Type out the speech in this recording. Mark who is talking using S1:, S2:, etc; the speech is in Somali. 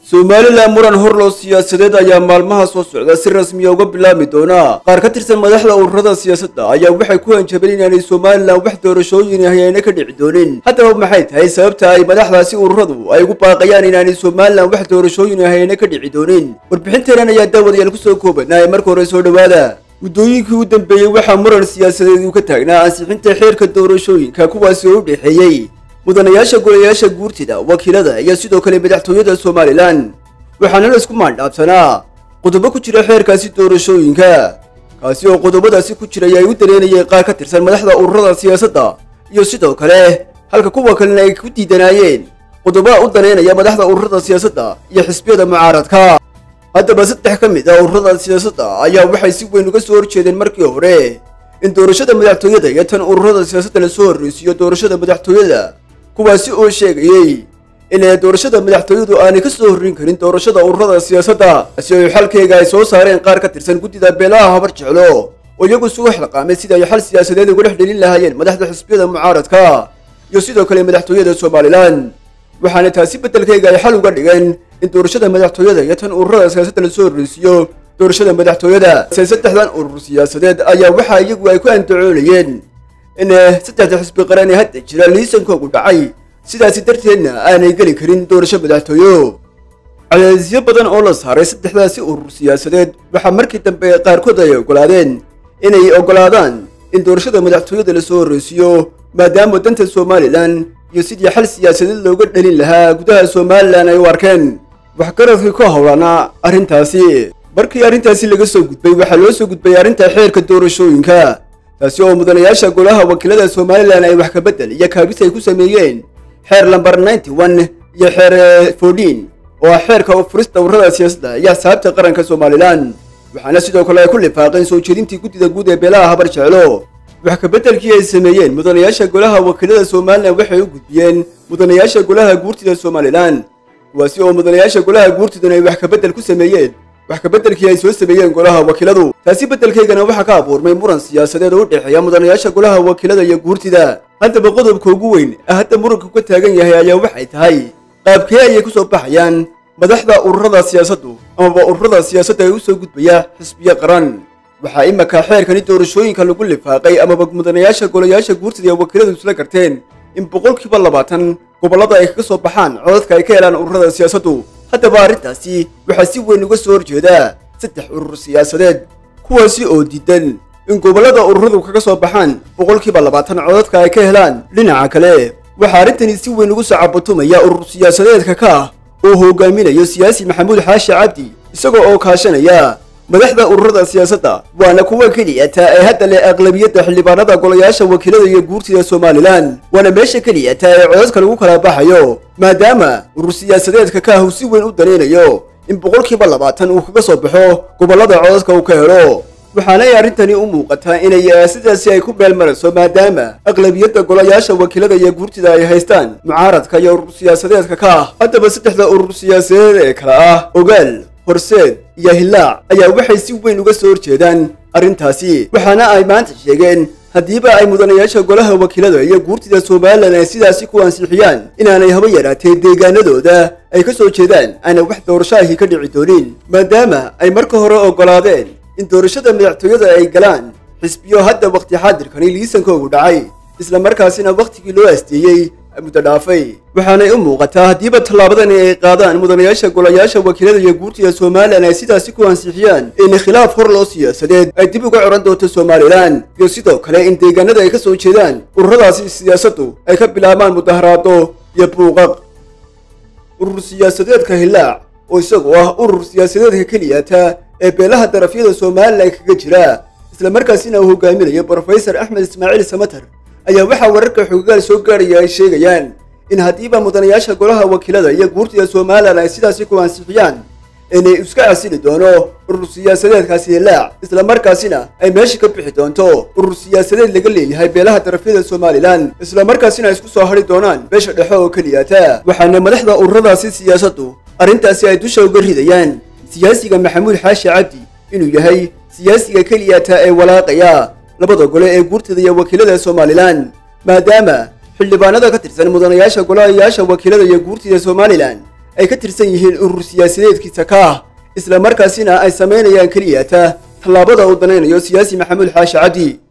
S1: somalilan muran horlow siyaasadeed ayaa maalmaha soo socda si rasmiya uga bilaabmi doona qaar ka tirsan madaxda ururada siyaasadda ayaa waxay ku hanjabeen inaanay somalilan wax doorashooyin hayayna ka dhici doonin haddaba maxay tahay sababta ay madaxdaasi ururadu ay ugu baaqayaan inaanay somalilan wax doorashooyin hayayna ka dhici doonin warbixinteenan ayaa daawadayaal kusoo koobanaaya marka hore soo dhowaada muddooyinkii u dambeeyey waxaa muran siyaasadeed uu ka taagnaa ansixinta xeerka doorashooyinka kuwaasi oo u dhexeeyey mudanayaasha golayaasha guurtida wakiilada iyo sidoo kale madaxtooyada somalilan waxaana la isku maandhaabsanaa qodobo ku jira xeerkaasi doorashooyinka kaasi oo qodobadaasi ku jiray ay u dareynayeen qaar ka tirsan madaxda ururada siyaasadda iyo sidoo kale halka kuwa kalena ay ku diidanaayeen qodobaha u daneynaya madaxda ururada siyaasadda iyo xisbiyada mucaaradka haddaba saddex ka mid ah ururada siyaasadda ayaa waxay si weyn uga soo horjeedeen markii hore in doorashada madaxtooyada iyo tan ururada siyaasadda lasoo horreysiiyo doorashada madaxtooyada kuwaasi oo sheegayey in doorashada madaxtooyadu aanay ka soo horrin karin doorashada ururada siyaasadda si ay xalkeega ay soo saareen qaar ka tirsan guddida beelaha habar jeclo oo iyagu isugu xilqaamay sida ay xal siyaasadeed uga dhex dhelin lahaayeen madaxda xisbiyada mucaaradka iyo sidoo kale madaxtooyada somalilan waxaana taasi beddelkayga ay xal uga dhigeen in doorashada madaxtooyada iyo tan ururada siyaasadda lasoo horreysiiyo doorashada madaxtooyada saddexdan urur siyaasadeed ayaa waxa iyagu ay ku andacoonayeen in saddexda xisbi qaran ee hadda jira liisankoogu dhacay sidaasi darteedna aanay geli karin doorasho madaxtooyo cadaadisyo badan oo la saaray saddexdaasi urur siyaasadeed waxaa markii dambe qaarkood ay oggolaadeen inay oggolaadaan in doorashada madaxtooyada lasoo horreysiiyo maadaama danta somalilan iyo sidii xal siyaasadeed looga dhalin lahaa gudaha somalilan ay u arkeen waxgaradkii ku howlanaa arrintaasi markii arrintaasi laga soo gudbay waxaa loo soo gudbay arrinta xeerka doorashooyinka taasi oo mudanayaasha golaha wakiilada somalilan ay wax kabedel iyo kaabis ay ku sameeyeen xeer lambar ninety one iyo xeer fourteen oo ah xeerka furista ururada siyaasadda iyo axsaabta qaranka somalilan waxaana sidoo kale ay ku lifaaqeen soo jeedintii guddida guud ee beelaha habar jeclo wax kabeddelkii ay sameeyeen mudanayaasha golaha wakiilada somalilan waxay u gudbiyeen mudanayaasha golaha guurtida somalilan kuwaasi oo mudanayaasha golaha guurtiduna ay wax kabedel ku sameeyeen wax kabeddelkii ay soo sameeyeen golaha wakiiladu taasi beddelkaygana waxaa ka abuurmay muran siyaasadeed oo u dhexeeya mudanayaasha golaha wakiilada iyo guurtida haddaba qodobka ugu weyn ee hadda muranku ka taagan yahay ayaa waxay tahay qaabkee ayay ku soo baxayaan madaxda ururada siyaasaddu amaba ururada siyaasadda ee u soo gudbaya xisbiyo qaran waxaa imaka xeerkani doorashooyinka lagu lifaaqay amaba mudanayaasha golayaasha guurtida ee wakiiladu isla garteen in boqolkiiba labaatan gobollada ay kaga soo baxaan codadka ay ka helaan ururada siyaasaddu haddaba arrintaasi waxaa si weyn uga soo horjeedaa saddex urur siyaasadeed kuwaasi oo diidan in gobollada ururadu kaga soo baxaan boqolkiiba labaatan codadka ay ka helaan dhinaca kale waxaa arrintani si weyn ugu soo cabatumaya urur siyaasadeedka ka ah oo hogaaminayo siyaasi maxamuud xaashi cabdi isagoo oo kaashanaya madaxda ururada siyaasadda waana kuwa keliyata ee hadda leh aqlabiyadda xildhibaanada golayaasha wakiilada iyo guurtida somalilan waana meesha keliyata ee codadka lagu kala baxayo maadaama urur siyaasadeedka ka ah uu si weyn u danaynayo in boqolkiiba labaatan uu kaga soo baxo gobollada codadka uu ka helo waxaanay arrintani u muuqataa inay sidaasi ay ku beelmarayso maadaama aqlabiyadda golayaasha wakiilada iyo guurtida ay haystaan mucaaradka iyo urur siyaasadeedka ka ah haddaba saddexda urur siyaasadeed ee kale ah ogaal horseed iyo hillaac ayaa waxay si weyn uga soo horjeedaan arrintaasi waxaana ay maanta sheegeen haddiiba ay mudanayaasha golaha wakiilada iyo guurtida somalilan ay sidaasi ku ansixiyaan inaanay haba yaraatee deegaanadooda ay ka soo jeedaan aanay wax doorashaahi ka dhici doonin maadaama ay marka hore oggolaadeen in doorashada madaxtooyada ay galaan xisbiyo hadda wakhti xaadirkani liisankoogu dhacay isla markaasina wakhtigii loo asteeyey muddo dhaafay waxaanay u muuqataa haddiiba tallaabadani ay qaadaan mudanayaasha golayaasha wakiilada iyo guurtida somalilan ay sidaasi ku ansixiyaan in khilaaf hor loo siyaasadeed ay dib uga coran doonto somalilan iyo sidoo kale in deegaanada ay ka soo jeedaan ururadaasi siyaasaddu ay ka bilaabaan mudaharaado iyo buuqaq urur siyaasadeedka hillaac oo isagoo ah urur siyaasadeedka keliyata ee beelaha darafyada somalilan kaga jira isla markaasina uu hogaaminayo brofesor axmed ismaaciil samater ayaa waxaa wararka xogagaal soo gaaraya ay sheegayaan in haddiiba mudanayaasha golaha wakiilada iyo guurtida somalilan ay sidaasi ku ansixiyaan inay iska casili doono urur siyaasadeedkaasi hillaac isla markaasina ay meesha ka bixi doonto urur siyaasadeed laga leeyahay beelaha darafyada somalilan isla markaasina ay isku soo hadhi doonaan beesha dhexe oo keliyata waxaana madaxda ururadaasi siyaasaddu arrintaasi ay dusha uga ridayaan siyaasiga maxamuud xaashi cabdi inuu yahay siyaasiga keliyata ee walaaqaya labada gole ee guurtada iyo wakiilada somalilan maadaama xildhibaanada ka tirsan mudanayaasha golayaasha wakiilada iyo guurtida somalilan ay ka tirsan yihiin urur siyaasadeedkiisa ka ah isla markaasina ay samaynayaan keliyata tallaabada uu danaynayo siyaasi maxamuud xaashi cabdi